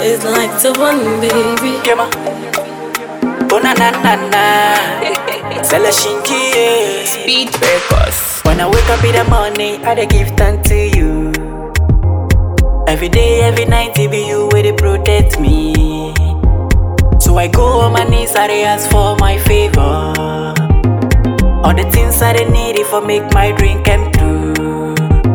It's like the one, baby. Kema. Oh na na na na. Sell a shinky. Beat Records. When I wake up in the morning, I dey give thanks to you. Every day, every night, it be you where they protect me. So I go on my knees, I dey ask for my favor. All the things I dey need it for make my dream come true.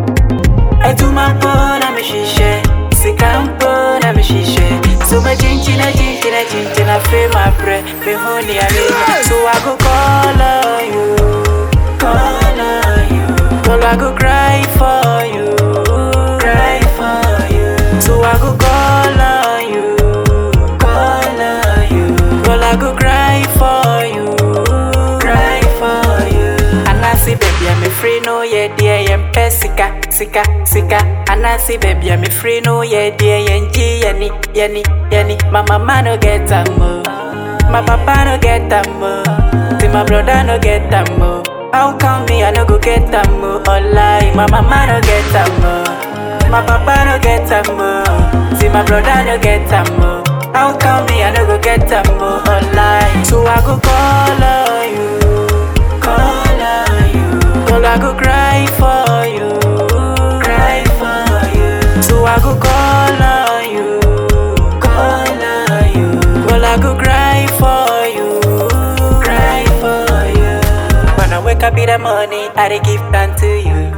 I do my part, I'm a shisha. Sick I'm born, I'm a shisha. So my chinchina, chinchina, chinchina, feel my breath. Me honey, I mean, so I go call on you, call on you. Girl, I go cry for you, cry for you. So I go call on you, call on you. Girl, I go cry for you, cry for you. And I see baby, I'm a free no yeah dear, I'm sika, sika, sika. And I see baby, I'm a free no yeah dear, and G, yani, yani, yani. My mama no get a mo, my papa no get a mo, see my brother no get a mo. How come me I no go get a mo? Online, my mama no get a mo, my papa no get a mo, see my brother no get a mo. How come me I no go get a mo? Online, so I go call on you, call on you. Girl, I go cry for you, cry for you. So I go call on you, call on you. Girl, I go cry for you, cry for you. When I wake up in the morning, I dey give thanks to you.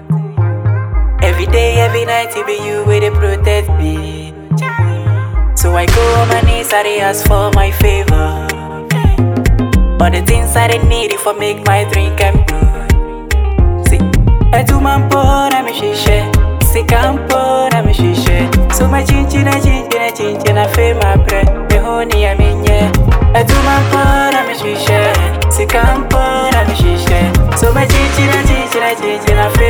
Every day, every night, it be you where they protect me. So I go on my knees, I dey ask for my favor. All the things I dey need it for make my dream come true. See, I do my part, I'm a shisha. Sick I'm poor, I'm a shisha. So my chinchina, chinchina, chinchina, feel my breath. Me honey, I'm in yeah. I do my part, I'm a shisha. Sick I'm poor, I'm a shisha. So my chinchina, chinchina, chinchina, feel